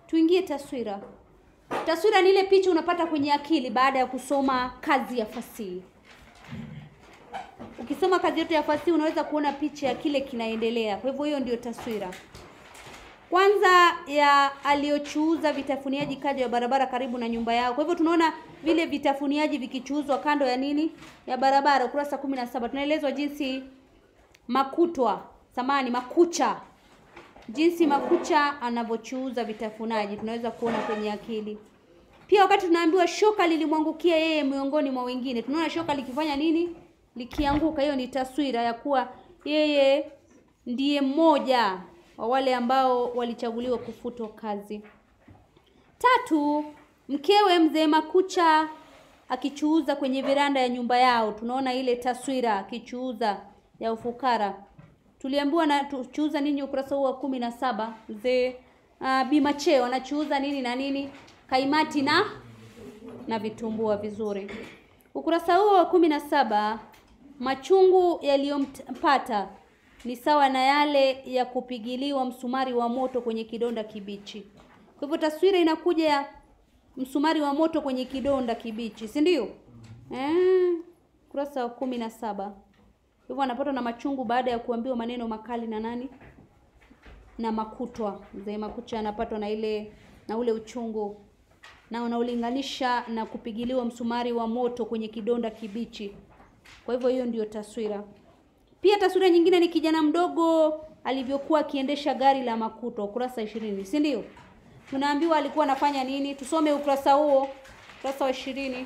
tuingie taswira. Taswira ni ile picha unapata kwenye akili baada ya kusoma kazi ya fasihi. Ukisoma kazi yote ya fasihi unaweza kuona picha ya kile kinaendelea. Kwa hivyo hiyo ndio taswira. Kwanza ya aliyochuuza vitafuniaji kando ya barabara karibu na nyumba yao. Kwa hivyo tunaona vile vitafuniaji vikichuuzwa kando ya nini? Ya barabara ukurasa kumi na saba. Tunaelezwa jinsi makutwa, samani makucha. Jinsi makucha anavyochuuza vitafunaji tunaweza kuona kwenye akili. Pia wakati tunaambiwa shoka lilimwangukia yeye miongoni mwa wengine. Tunaona shoka likifanya nini? Likianguka. Hiyo ni taswira ya kuwa yeye ndiye mmoja wa wale ambao walichaguliwa kufutwa kazi. Tatu, mkewe mzee Makucha akichuuza kwenye veranda ya nyumba yao. Tunaona ile taswira akichuuza ya ufukara. Tuliambiwa na tuchuuza nini ukurasa huu wa kumi na saba. Mzee uh, Bimacheo anachuuza nini na nini? Kaimati na na vitumbua vizuri. Ukurasa huo wa kumi na saba, machungu yaliyompata ni sawa na yale ya kupigiliwa msumari wa moto kwenye kidonda kibichi. Kwa hivyo taswira inakuja ya msumari wa moto kwenye kidonda kibichi, si ndio? Eh, ukurasa wa kumi na saba. Hivyo anapatwa na machungu baada ya kuambiwa maneno makali na nani? Na Makutwa. Mzee Makucha anapatwa na ile na ule uchungu na unaulinganisha na kupigiliwa msumari wa moto kwenye kidonda kibichi. Kwa hivyo hiyo ndiyo taswira. Pia taswira nyingine ni kijana mdogo alivyokuwa akiendesha gari la Makutwa, ukurasa ishirini, si ndio? Tunaambiwa alikuwa anafanya nini? Tusome ukurasa huo, ukurasa wa ishirini.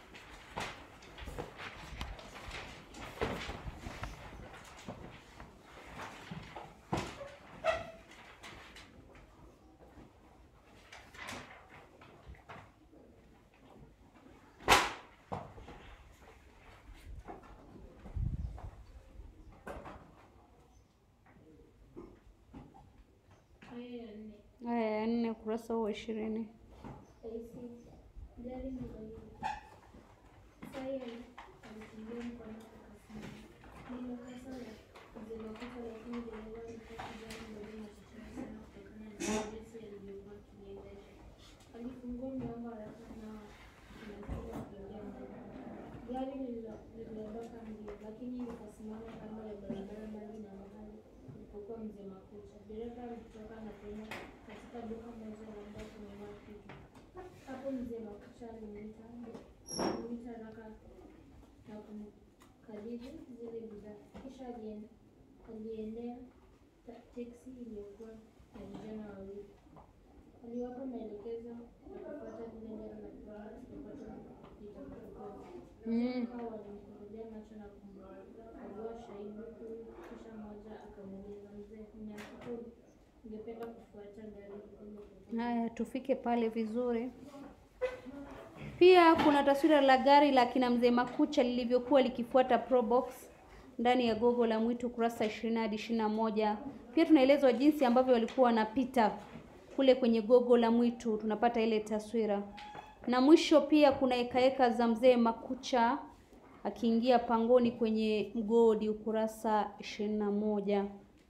Aya ya nne ukurasa huo wa ishirini. Alifungua mlango haraka na kunakili kuingia ndani. Gari liliondoka mbio, lakini likasimama kando ya barabara mbali na mahali alipokuwa mzee Makucha. Dereva alitoka na kwenda katika duka moja la nguo kununua kitu. Hapo mzee Makucha alimwita alimwita haraka na kumkabidhi zile bidhaa, kisha alien- aliendea ta- teksi iliyokuwa na vijana wawili. Aliwapa maelekezo ya kufuata vile gari la kiwanda popote litakapokuwa. Mm. Hao walimfungulia macho na kumkagua shahidi huyu, kisha mmoja akamuuliza mzee, mnyakuku, ungependa kufuata gari hilo? Haya, tufike pale vizuri. Pia kuna taswira la gari la kina mzee Makucha lilivyokuwa likifuata Probox ndani ya gogo la mwitu kurasa ishirini hadi ishirini na moja. Pia tunaelezwa jinsi ambavyo walikuwa wanapita kule kwenye gogo la mwitu, tunapata ile taswira. Na mwisho pia kuna hekaheka za mzee Makucha akiingia pangoni kwenye mgodi ukurasa ishirini na moja.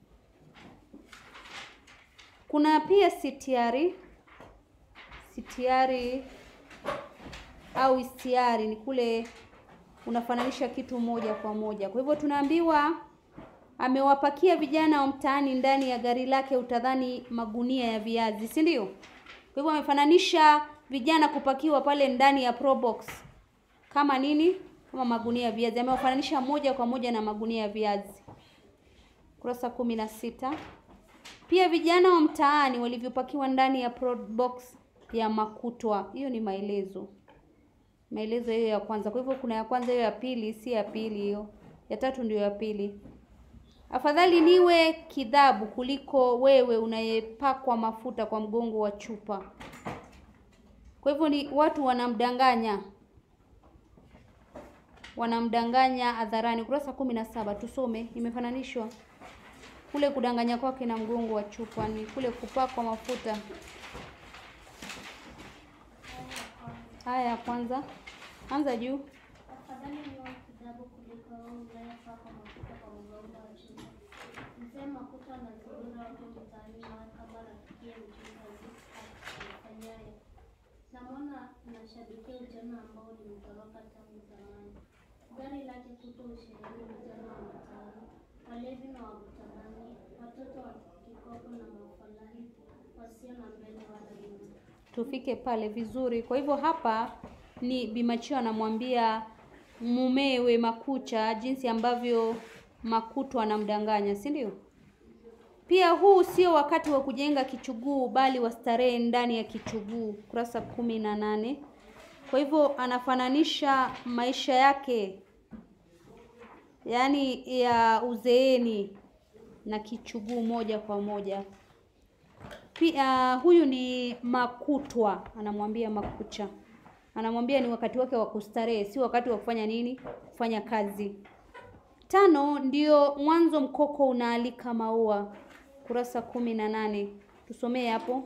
Kuna pia sitiari sitiari au istiari ni kule unafananisha kitu moja kwa moja. Kwa hivyo tunaambiwa amewapakia vijana wa mtaani ndani ya gari lake, utadhani magunia ya viazi, si ndio? Kwa hivyo amefananisha vijana kupakiwa pale ndani ya Probox kama nini? Kama magunia ya viazi. Amewafananisha moja kwa moja na magunia ya viazi. Kurasa kumi na sita. Pia vijana wa mtaani walivyopakiwa ndani ya Probox ya Makutwa. Hiyo ni maelezo maelezo hiyo ya kwanza. Kwa hivyo kuna ya kwanza, hiyo ya pili si ya pili, hiyo ya tatu ndio ya pili. Afadhali niwe kidhabu kuliko wewe unayepakwa mafuta kwa mgongo wa chupa. Kwa hivyo ni watu wanamdanganya, wanamdanganya hadharani. Ukurasa kumi na saba tusome, imefananishwa kule kudanganya kwake na mgongo wa chupa, ni kule kupakwa mafuta. Haya ya kwanza, anza juu. Afadhali niwe kitabu kuliko wewe unayepakwa mafuta kwa mgongo wa chupa. Mzee Makuta anazurura watu mtaani na kama rafiki mjinga Namwona anashabikia ujana ambao ulimtoroka tangu zamani. Gari lake kuto usheheni vijana wa mitaani, walevi na wavuta bangi, watoto wa kikopo na mafalahi wasio na mbele wala nyuma. tufike pale vizuri. Kwa hivyo hapa ni Bimachio anamwambia mumewe Makucha jinsi ambavyo Makuto anamdanganya, si ndio? Pia huu sio wakati wa kujenga kichuguu bali wa starehe ndani ya kichuguu, kurasa kumi na nane. Kwa hivyo anafananisha maisha yake yaani ya uzeeni na kichuguu moja kwa moja. Pia huyu ni Makutwa, anamwambia Makucha, anamwambia ni wakati wake wa kustarehe, si wakati wa kufanya nini? Kufanya kazi. Tano ndio mwanzo mkoko unaalika maua, kurasa kumi na nane. Tusomee hapo.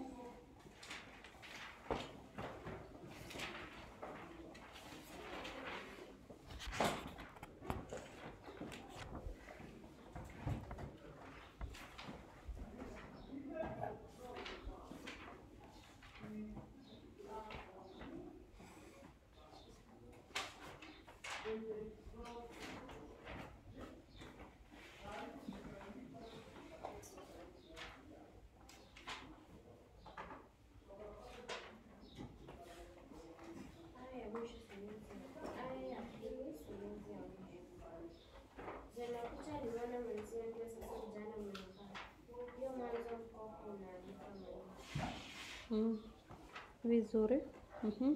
Aya ya mwisho sentensi. Aya ya pili sentensi ya mwisho. Zanakucha aliona mwenzie ndio sasa kijana mwenye furaha. Ndio mwanzo mkoko unaalika maisha. Mm. Vizuri. Mhm.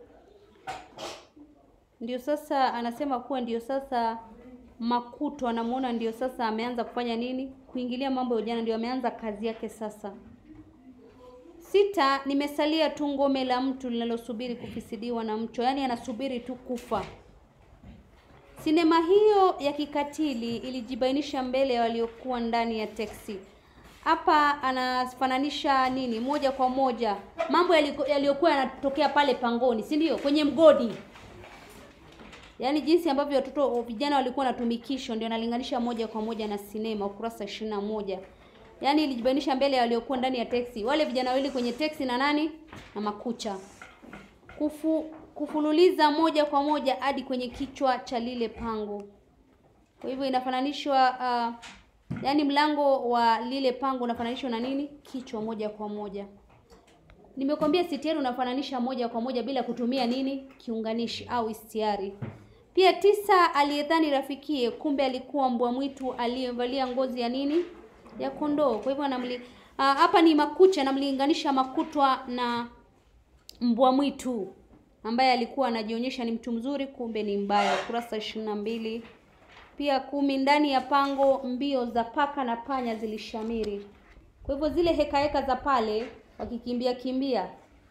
Ndio sasa anasema kuwa ndio sasa Makuto anamuona ndio sasa ameanza kufanya nini? Kuingilia mambo ya ujana, ndio ameanza kazi yake sasa. Sita, nimesalia tu ngome la mtu linalosubiri kufisidiwa na mcho, yaani anasubiri tu kufa. Sinema hiyo ya kikatili ilijibainisha mbele ya waliokuwa ndani ya teksi. Hapa anafananisha nini? Moja kwa moja mambo yaliko- yaliyokuwa yanatokea pale pangoni, si ndio? Kwenye mgodi, yaani jinsi ambavyo watoto vijana walikuwa wanatumikishwa, ndio analinganisha moja kwa moja na sinema, ukurasa ishirini na moja. Yaani ilijibainisha mbele ya waliokuwa ndani ya teksi, wale vijana wawili kwenye teksi na nani na Makucha kufu, kufululiza moja kwa moja hadi kwenye kichwa cha lile pango. Kwa hivyo inafananishwa uh, yaani mlango wa lile pango unafananishwa na nini? Kichwa moja kwa moja. Nimekwambia sitiari unafananisha moja kwa moja bila kutumia nini? Kiunganishi au istiari. Pia tisa, aliyedhani rafikie kumbe alikuwa mbwa mwitu aliyevalia ngozi ya nini? Ya kondoo. Kwa hivyo anamli ah, hapa ni Makucha anamlinganisha Makutwa na mbwa mwitu ambaye alikuwa anajionyesha ni mtu mzuri kumbe ni mbaya. Kurasa ishirini na mbili. Pia kumi, ndani ya pango mbio za paka na panya zilishamiri. Kwa hivyo zile heka heka za pale wakikimbia kimbia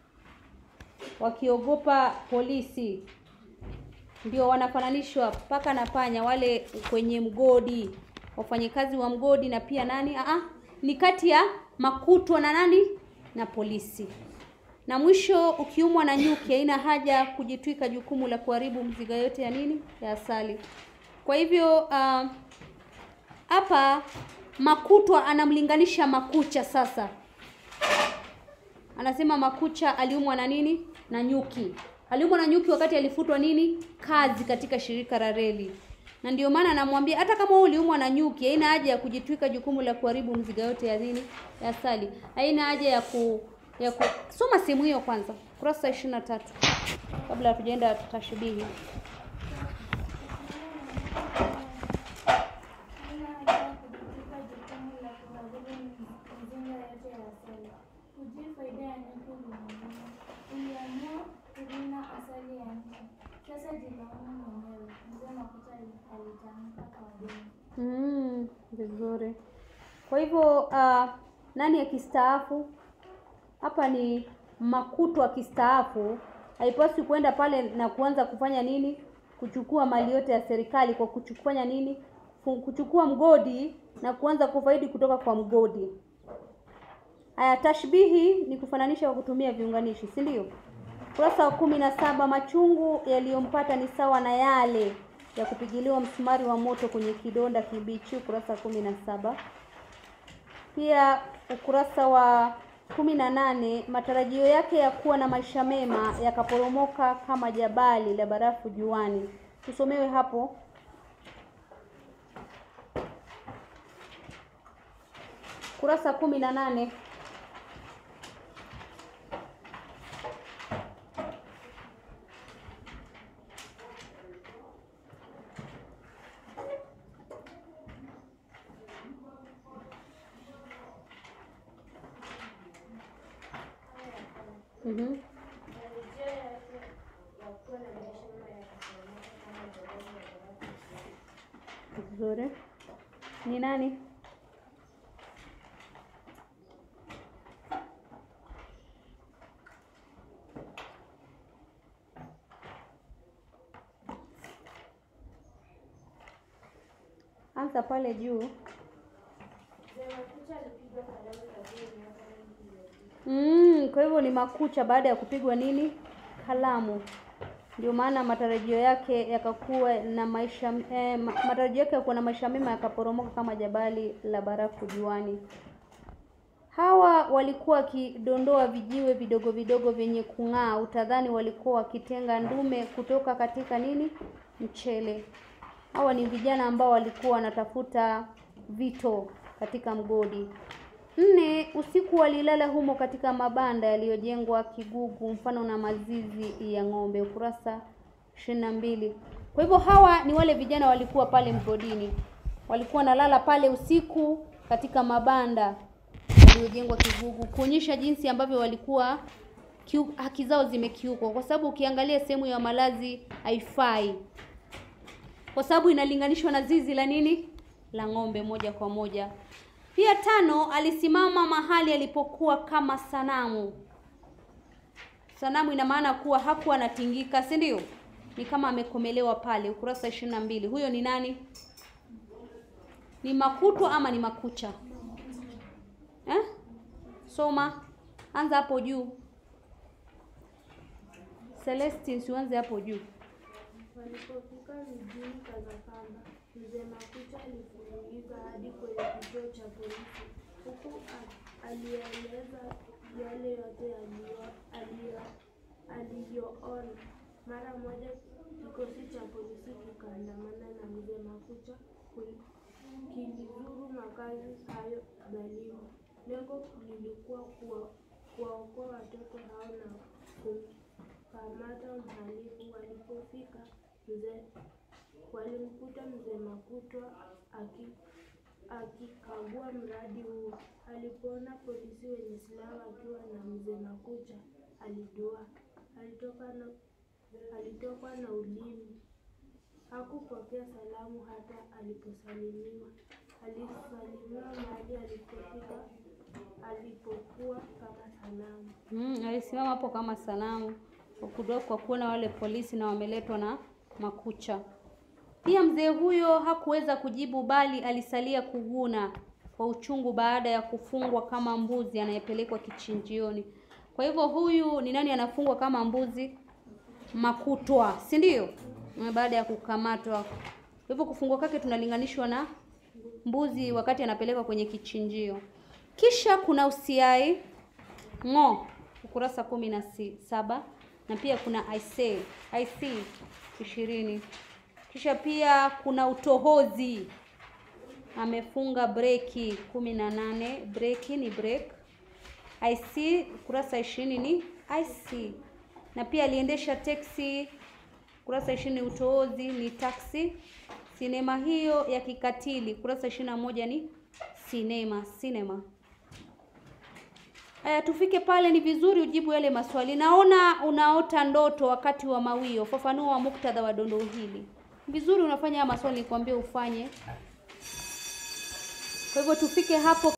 wakiogopa polisi ndio wanafananishwa paka na panya wale kwenye mgodi, wafanyakazi wa mgodi na pia nani? Aa, ni kati ya Makutwa na nani na polisi. Na mwisho, ukiumwa na nyuki haina haja kujitwika jukumu la kuharibu mziga yote ya nini ya asali. Kwa hivyo ah, hapa Makutwa anamlinganisha Makucha sasa anasema Makucha aliumwa na nini? Na nyuki. Aliumwa na nyuki wakati alifutwa nini? Kazi katika shirika la reli. Na ndio maana anamwambia hata kama wewe uliumwa na nyuki, haina haja ya kujitwika jukumu la kuharibu mziga yote ya nini? Ya asali. Haina haja ya ku ya ku soma sehemu hiyo kwanza. Kurasa 23. Kabla hatujaenda tashbihi. Hana haja ya kujitwika jukumu la kuharibu mizinga yote ya asali. Hujui faida ya nyuki ulimwenguni. Uliamua kurina asali ya nchi. Sasa jilaumu mwenyewe. Mzee Makucha alitamka kwa dini. Mm, vizuri. Kwa hivyo uh, nani akistaafu? Hapa ni Makuto akistaafu, haipaswi kwenda pale na kuanza kufanya nini? Kuchukua mali yote ya serikali kwa kuchukufanya nini? Fu- Kuchukua mgodi na kuanza kufaidi kutoka kwa mgodi. Haya, tashbihi ni kufananisha kwa kutumia viunganishi, si ndio? Ukurasa wa kumi na saba. Machungu yaliyompata ni sawa na yale ya kupigiliwa msumari wa moto kwenye kidonda kibichi, ukurasa wa kumi na saba. Pia ukurasa wa kumi na nane matarajio yake ya kuwa na maisha mema yakaporomoka kama jabali la barafu juani. Tusomewe hapo. Kurasa kumi na nane. Mhm. Matarajio yake ya kuwa na maisha mema yakaporomoka kama jabali la barafu juani. Vizuri. Ni nani? Anza pale juu. Mzee Makucha alipigwa kalamu kazini miaka mingi iliyopita. Mm, kwa hivyo ni makucha baada ya kupigwa nini? Kalamu. Ndio maana matarajio yake yakakuwa na maisha eh, ma- matarajio yake ya kuwa na maisha mema yakaporomoka kama jabali la barafu juani. Hawa walikuwa wakidondoa vijiwe vidogo vidogo vyenye kung'aa, utadhani walikuwa wakitenga ndume kutoka katika nini? Mchele. Hawa ni vijana ambao walikuwa wanatafuta vito katika mgodi. Nne, usiku walilala humo katika mabanda yaliyojengwa kigugu mfano na mazizi ya ng'ombe, ukurasa ishirini na mbili. Kwa hivyo hawa ni wale vijana walikuwa pale mgodini, walikuwa wanalala pale usiku katika mabanda yaliyojengwa kigugu, kuonyesha jinsi ambavyo walikuwa kiu, haki zao zimekiukwa, kwa sababu ukiangalia sehemu ya malazi haifai, kwa sababu inalinganishwa na zizi la nini, la ng'ombe moja kwa moja. Pia tano, alisimama mahali alipokuwa kama sanamu. Sanamu ina maana kuwa hakuwa anatingika, si ndio? Ni kama amekomelewa pale, ukurasa ishirini na mbili. Huyo ni nani? Ni makutwa ama ni makucha eh? Soma, anza hapo juu. Celestine, siuanze hapo juu. Walipofika mjini Kazakamba, mzee Makucha alifululiza hadi kwenye kituo cha polisi, huku a- alieleza yale yote aliyo- aliyo- aliyoona. Mara moja kikosi cha polisi kikaandamana na mzee Makucha kul- kilizuru makazi hayo dhalimu. Lengo lilikuwa kuwa- kuwaokoa watoto hao na kumkamata mhalifu. Walipofika mzee walimkuta mzee Makutwa aki- akikagua mradi huo. Alipoona polisi wenye silaha wakiwa na mzee Makucha alidua, alitoka na alitokwa na ulimi. Hakupokea salamu hata aliposalimiwa. Alisalimiwa mahali alipofika alipokuwa kama sanamu. Mm, alisimama hapo kama sanamu kwa kudo- kwa kuona wale polisi na wameletwa na makucha. Pia mzee huyo hakuweza kujibu, bali alisalia kuguna kwa uchungu baada ya kufungwa kama mbuzi anayepelekwa kichinjioni. Kwa hivyo huyu ni nani anafungwa kama mbuzi? Makutwa, si ndio? Mm, Baada ya kukamatwa. Kwa hivyo kufungwa kwake tunalinganishwa na mbuzi wakati anapelekwa kwenye kichinjio. Kisha kuna usiai ng'o ukurasa kumi na si- saba na pia kuna I say, I see ishirini. Kisha pia kuna utohozi amefunga breki kumi na nane. Breki ni break. I see ukurasa ishirini ni I see, na pia aliendesha teksi kurasa ishirini utohozi ni taxi. Sinema hiyo ya kikatili kurasa ishirini na moja ni sinema sinema. Aya, tufike pale, ni vizuri ujibu yale maswali. Naona unaota ndoto wakati wa mawio. Fafanua muktadha wa dondoo hili. Vizuri unafanya haya maswali, nikwambie ufanye. Kwa hivyo tufike hapo.